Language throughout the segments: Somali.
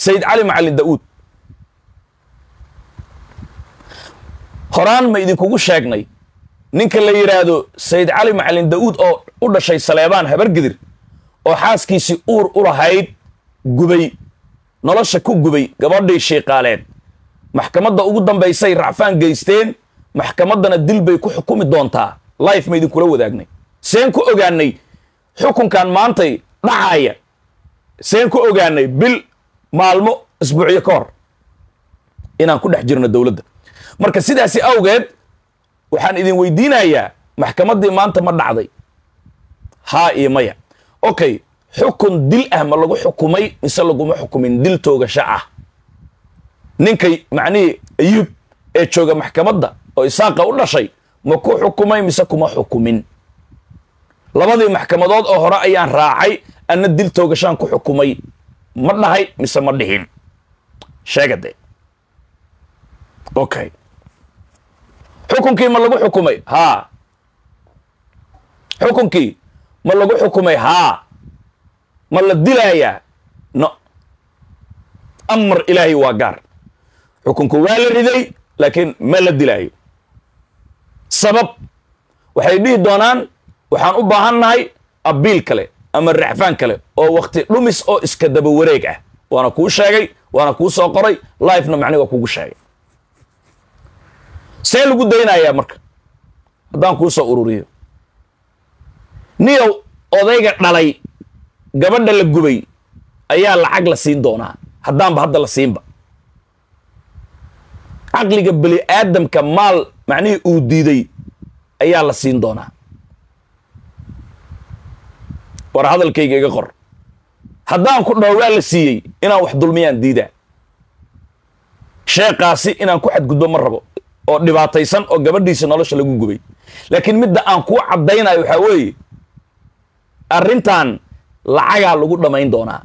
sayid cali macalin daa'uud horaan ma idinkugu sheegnay ninka la yidhaahdo sayid cali macalin daa'uud oo u dhashay saleebaan habargidir oo xaaskiisii uur u lahayd gubay nolosha ku gubay gabadhii shiiqaaleed maxkamadda ugu dambaysay racfaan geysteen maxkamaddana dil bay ku xukumi doontaa life ma idinkula wadaagnay seen ku ogaanay xukunkan maantay dhacaaya seen ku ogaanay bil maalmo isbuucyo ka hor inaan ku dhex jirno dowladda marka sidaasi awgeed waxaan idin weydiinayaa maxkamaddii maanta ma dhacday haa iyo maya okay xukun dil ah ma lagu xukumay mise laguma xukumin dil toogasho ah ninkay macnihii ayuub ee jooga maxkamadda oo isaaqa u dhashay ma ku xukumay mise kuma xukumin labadii maxkamadood oo hore ayaan raacay anna dil toogashaan ku xukumay ma dhahay mise ma dhihin sheegade okay xukunkii ma lagu xukumay haa xukunkii ma lagu xukumay haa ma la dilaayaa no amar ilaahay waa gaar xukunku waa la riday laakiin ma la dilaayo sabab waxay dhihi doonaan waxaan u baahan nahay abiil kale ama racfaan kale oo wakti dhumis oo iska daba wareeg ah waana kuu sheegay waana kuu soo qoray lifena macni waa kugu sheegay see lagu daynayaa marka haddaan kuu soo ururiyo niyow odayga dhalay gabadha la gubay ayaa lacag la siin doonaa haddaanba hadda la siinba caqliga beli aadamka maal macnihii uu diiday ayaa la siin doonaa war hadalkayga iga qor haddaan ku dhaho waa la siiyey inaan wax dulmiyaan diidaa sheekaasi inaan ku xadgudbo ma rabo oo dhibaataysan oo gabadhiisa nolosha lagu gubay laakiin midda aan kuu caddaynayo waxaa weeye arrintan lacagaa lagu dhammayn doonaa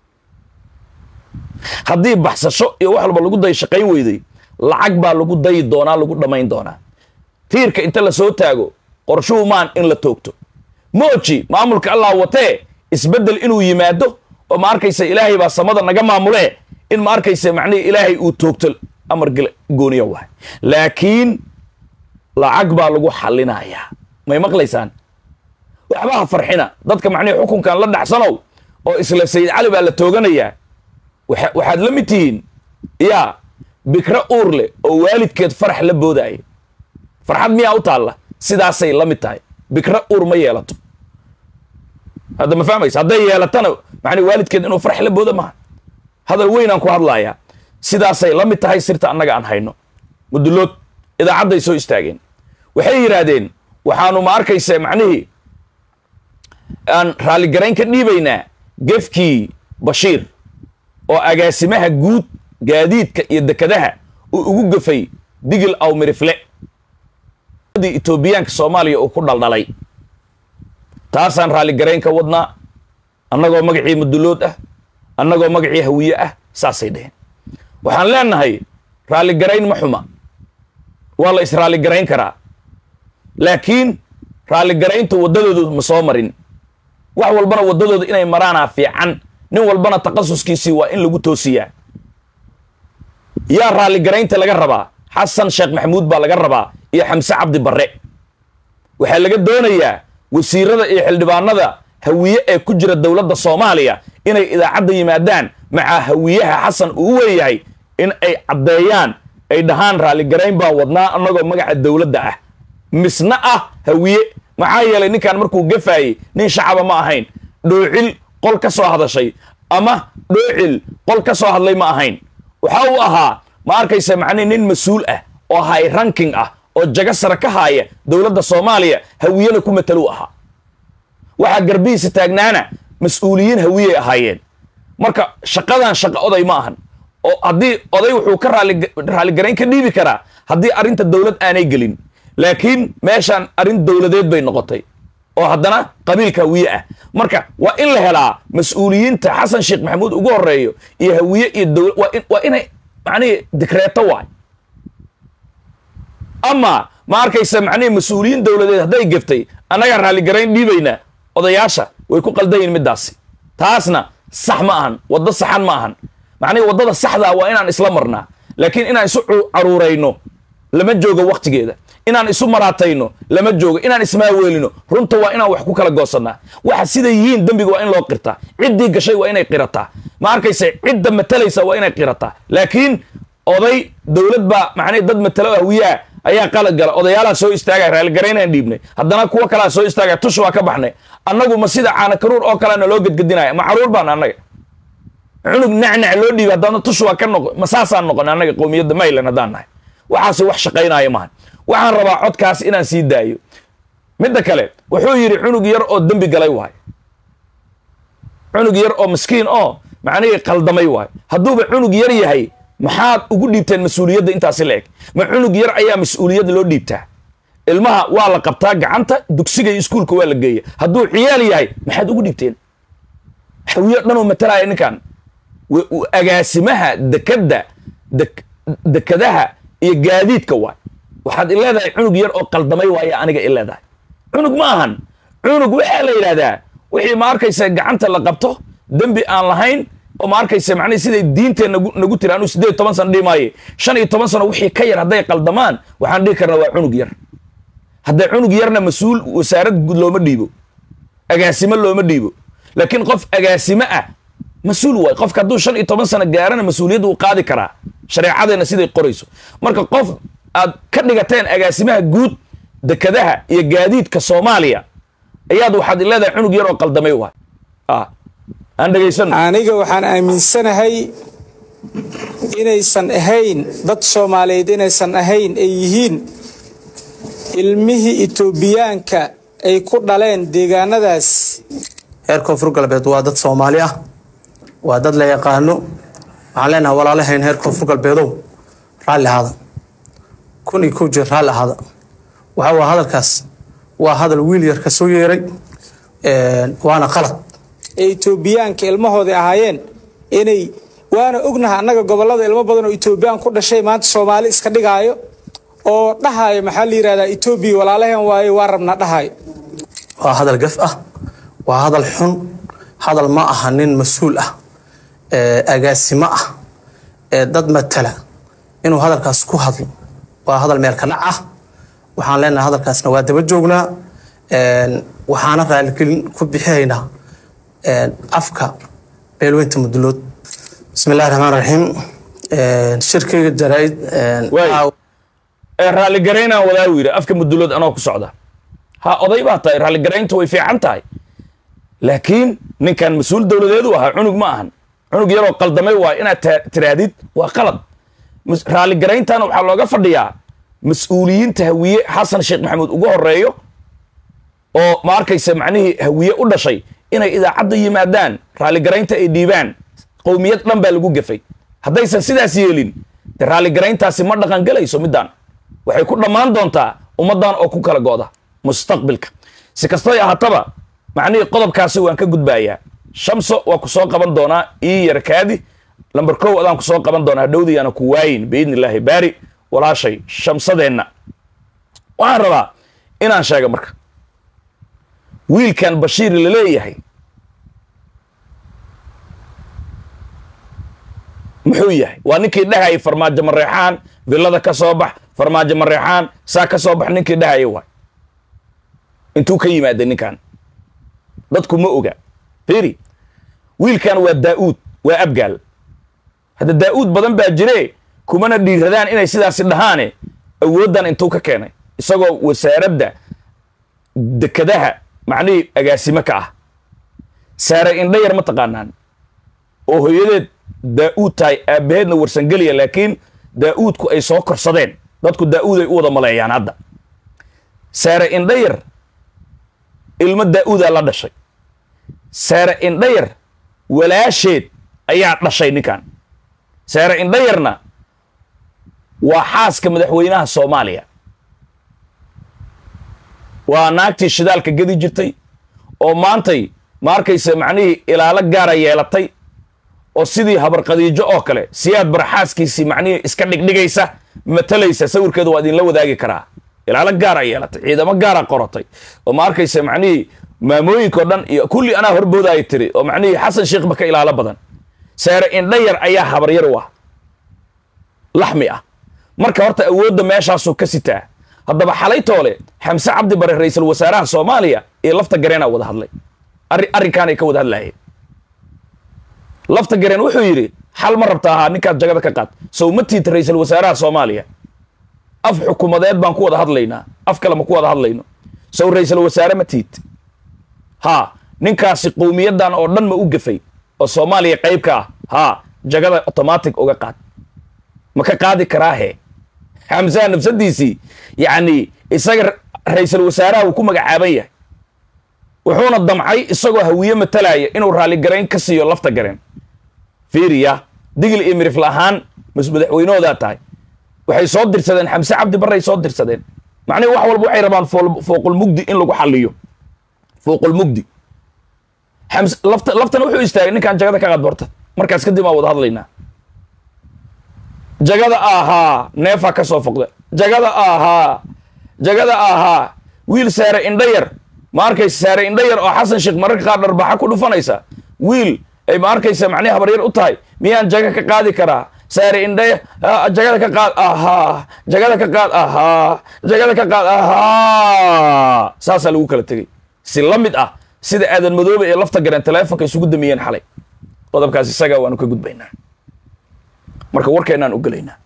haddii baxsasho iyo wax walba lagu day shaqayn weyday lacag baa lagu dayi doonaa lagu dhammayn doonaa tiirka inta la soo taago qorshuhu maan in la toogto mooji maamulka allah watee isbeddel inuu yimaado oo ma arkaysa ilaahay baa samada naga maamulee in ma arkaysa macnihii ilaahay uu toogto amar gooniya wahay laakiin lacag baa lagu xallinayaa may maqlaysaan waxba ha farxina dadka macnihii xukunkan la dhacsanow oo isla sayid cali baa la tooganayaa waxaad la mid tihiin yaa bikro uur leh oo waalidkeed farax la boodaaya farxad miyaa u taalla sidaasay la mid tahay bikro uur ma yeelato hadda ma fahmaysa hadday yeelatana macnii waalidkeed inuu farax la booda maaha hadal weynaan ku hadlayaa sidaasay la mid tahay sirta annaga aan hayno mudulood idaacadday soo istaageen waxay yidhaahdeen waxaanu ma arkaysa macnihii aan raalligarayn ka dhiibaynaa gefkii bashiir oo agaasimaha guud gaadiidka iyo dekadaha uu ugu gafay digil aw mirifle etoobiyaanka soomaaliya uu ku dhaldhalay taasaan raalligarayn ka wadnaa annagoo magacii mudulood ah annagoo magacii hawiye ah saasay dheheen waxaan leenahay raalligarayn ma xuma waa la israalligarayn karaa laakiin raalligarayntu waddadoodu ma soo marin wax walbana waddadooda inay maraanaa fiican nin walbana takhasuskiisii waa in lagu toosiyaa yaa raalligaraynta laga rabaa xasan sheekh maxamuud baa laga rabaa iyo xamse cabdi barre waxaa laga doonayaa wasiirada iyo xildhibaanada hawiye ee ku jira dowladda soomaaliya inay idaacadda yimaadaan macaa hawiyaha xasan uu weeyahay in ay caddeeyaan ay dhahaan raalligarayn baan wadnaa annagoo magaca dowladda ah misna ah hawiye maxaa yeelay ninkan markuu gafaayey nin shacaba ma ahayn dhoocil qol ka soo hadashay ama dhoocil qol ka soo hadlay ma ahayn waxa uu ahaa ma arkaysa macnihi nin mas-uul ah oo high ranking ah oo jago sare ka haaya dowladda soomaaliya hawiyena ku mataluu ahaa waxaa garbihiisa taagnaana mas-uuliyiin hawiyey ahaayeen marka shaqadan shaqo oday ma ahan oo haddii oday wuxuu ka raalligarayn ka dhiibi karaa haddii arrinta dowlad aanay gelin laakiin meeshaan arrin dowladeed bay noqotay oo haddana qabiilka hawiye ah marka waa in la helaa mas-uuliyiinta xasan sheekh maxamuud ugu horeeyo iyo hawiye iyo dowla waa inay macnihii dikreeto waay ama ma arkaysa macnihii mas-uuliyiin dowladeed hadday geftay annagaa raalligarayn dhiibaynaa odayaasha way ku qaldayin middaasi taasna sax ma ahan waddo saxan ma ahan macnihi waddada saxdaa waa inaan isla marnaa laakiin inaan isu caruurayno lama joogo waktigeeda inaan isu maraatayno lama joogo inaan ismaaweelino runta waa inaan wax ku kala goosannaa waxa sida yihiin dembiga waa in loo qirtaa ciddii gashay waa inay qirataa ma arkayse cidda matalaysa waa inay qirataa laakiin oday dowlad baa macnihi dad matalo hawiyaa ayaa qalad gala odayaalaha soo istaagaya raalligaraynaan dhiibnay haddana kuwo kalea soo istaagaya tush waa ka baxnay annagu ma sida caana karuur oo kalena loo gedgedinaya ma caruur baan annaga cunug nacnac loo dhiibay haddana tush waa ka noqo ma saasaan noqon annaga qowmiyadda maylan haddaan nahay waxaase wax shaqaynaya maahan waxaan rabaa codkaas inaan sii daayo midda kale wuxuu yidhi cunug yar oo dembi galay waay cunug yar oo miskiin oo macnihii qaldamay waay hadduuba cunug yar yahay maxaad ugu dhiibteen mas-uuliyadda intaasi la eg ma cunug yar ayaa mas-uuliyadda loo dhiibtaa ilmaha waa la qabtaa gacanta dugsiga iyo iskuulka waa la geeya hadduu ciyaal yahay maxaad ugu dhiibteen hawiyo dhanoo matalaya ninkan agaasimaha dekadda dekadaha iyo gaadiidka waay waxaad i leedahay cunug yar oo qaldamay waaya aniga i leedahay cunug ma ahan cunug waxaa la yidhahdaa wixii ma arkaysa gacanta la qabto dembi aan lahayn oo ma arkaysa macnihi siday diinteen nagu nagu tiri anuu siddeed toban sano dhihi maaye shan iyo toban sano wixii ka yar hadday qaldamaan waxaan dhihi karnaa waa cunug yar hadday cunug yarna mas-uul wasaarad guud looma dhiibo agaasimo looma dhiibo laakiin qof agaasimo ah mas-uul waay qofka hadduu shan iyo toban sano gaarana mas-uuliyadda uu qaadi karaa shareecadeenna siday qorayso marka qof aad ka dhigateen agaasimaha guud dekadaha iyo gaadiidka soomaaliya ayaad waxaad i leedahay cunug yar oo qaldamay waay aan dhegaysano aniga waxaan aaminsanahay inaysan ahayn dad soomaaliyeed inaysan ahayn ay yihiin ilmihii etoobiyaanka ay ku dhaleen deegaanadaas reer koonfur galbeed waa dad soomaali ah waa dad la yaqaano waxaan leenahay walaalahayn reer koonfur galbeedow raalli ahaada kun iyo kow jeer raalli ahaada waxa waa hadalkaas waa hadal wiil yar ka soo yeeray waana qalad ee etoobiyaanka ilmahooday ahaayeen inay waana ognaha annaga gobollada ilmo badan oo etoobiyaan ku dhashay maanta soomaali iska dhigaayo oo dhahaayo maxaa la yidhahdaa etoobiya walaalaheen waaye waa rabnaa dhahaayo waa hadal gaf ah waa hadal xun hadal ma aha nin mas-uul ah agaasimo ah ee dad matala inuu hadalkaas ku hadlo waa hadal meel ka dhac ah waxaan leenahay hadalkaasna waa daba joognaa waxaana raaligelin ku bixihaynaa afka beelweynta mudulood bismi illahi raxmaan raxiim shirkayga jaraa-id raalligaraynaan wadaa u yidhi afka mudulood anoo ku socda ha oday baa tahay raalligarayntu way fiican tahay laakiin ninkan mas-uul dowladeedu ahaa cunug ma ahan cunug yaroo qaldamay waa inaad tiraahdid waa qalad raalligarayntaana waxaa looga fadhiyaa mas-uuliyiinta hawiye xasan sheekh maxamuud ugu horeeyo oo ma arkaysa macnihii hawiye u dhashay inay idaacadda yimaadaan raalligaraynta ay dhiibaan qowmiyad dhan baa lagu gafay haddaysan sidaas yeelin de raalligarayntaasi ma dhaqangelayso middaan waxay ku dhammaan doontaa ummaddan oo ku kala go'da mustaqbilka si kastoy ahaataba macnihii qodobkaasi waan ka gudbaayaa shamso waa ku soo qaban doonaa ii yarkaadi lamber kow adaan ku soo qaban doonaa hadhowdiyaana ku waayin biidni illaahi baari walaashay shamsadeenna waxaan rabaa inaan sheega marka wiilkan bashiir la leeyahay muxuu yahay waa ninkii dhahayay farmaajo mareexaan villada ka soo bax farmaajo mareexaan saa ka soo bax ninkii dhahaya waay intuu ka yimaaday ninkan dadku ma oga firi wiilkan waa daa'uud waa abgaal hadda daa'uud badan baa jire kumana dhiiradaan inay sidaasi dhahaane awooddan intuu ka keenay isagoo wasaaradda dekadaha macnihii agaasimo ka ah saare indhayar ma taqaanaan oo hooyadeed daa'uud tahay aabbaheedna warsangeliya laakiin daa'uudku ay soo korsadeen dadku daa'uud ay u wada maleeyaan hadda saare indhayar ilmo daa'uudaa la dhashay saare indhayar walaasheed ayaa dhashay ninkan saare indhayarna waa xaaska madaxweynaha soomaaliya waa naagtii shidaalka gedi jirtay oo maantay ma arkaysa macnihii ilaalo gaara yeelatay oo sidii habarqadiijo oo kale siyaad baraxaaskiisii macnihii iska dhigdhigaysa matalaysa sawirkeeda waa idinla wadaagi karaa ilaalo gaara yeelatay ciidamo gaara qorotay oo ma arkaysa macnihii maamooyinkao dhan iyo kulli anaa horboodaaya tiri oo macnihii xasan sheekhba ka ilaalo badan seere indhayar ayaa habaryar u ah laxmi ah marka horta awoodda meeshaasuu ka sitaa haddaba xalay toole xamse cabdi bare ra-iisul wasaaraha soomaaliya iyo lafta gareenaa wada hadlay arri arrinkaanay ka wada hadlaayeen lafta gareen wuxuu yidhi xal ma rabta ahaa ninkaad jagada ka qaad sow ma tiita ra-iisul wasaaraha soomaaliya af xukuumadeed baan ku wada hadlaynaa af kale ma ku wada hadlayno sow ra-iisul wasaare ma tiid haa ninkaasi qowmiyadan oo dhan ma u gafay oo soomaaliya qayb ka ah haa jagada automatic uga qaad ma ka qaadi karaahe xamsaha nafsadiisii yacni isaga ra-iisul wasaaraha uu ku magacaaban yahay wuxuuna damcay isagoo hawiye matalaya inuu raalligarayn ka siiyo lafta gareen fiiriya digil iyo mirifl ahaan mas madaxweynahoodaa tahay waxay soo dirsadeen xamse cabdi barray soo dirsadeen macnihi wax walba waxay rabaan fooqulmugdi in lagu xaliyo fooqulmugdi xams lafta laftana wuxuu istaagay ninkaan jagada ka qaad borta markaas kadib aa wada hadlaynaa jagada ahaa neefaa ka soo foqda jagada ahaa jagada ahaa wiil saare indhayar ma arkaysa saare indhayar oo xasan sheekh mararka qaar dharbaxa ku dhufanaysa wiil ay ma arkaysa macnihi habaryar u tahay miyaan jaga ka qaadi karaa saare indhaya jagada ka qaad ahaa jagada ka qaad ahaa jagada ka qaad ahaa saasaa lagu kala tegey si la mid ah sida aadan madoobe ee lafta gareen teleefonka isugu damiyeen xalay qodobkaas isaga waanu ka gudbaynaa marka warkeenaan u gelaynaa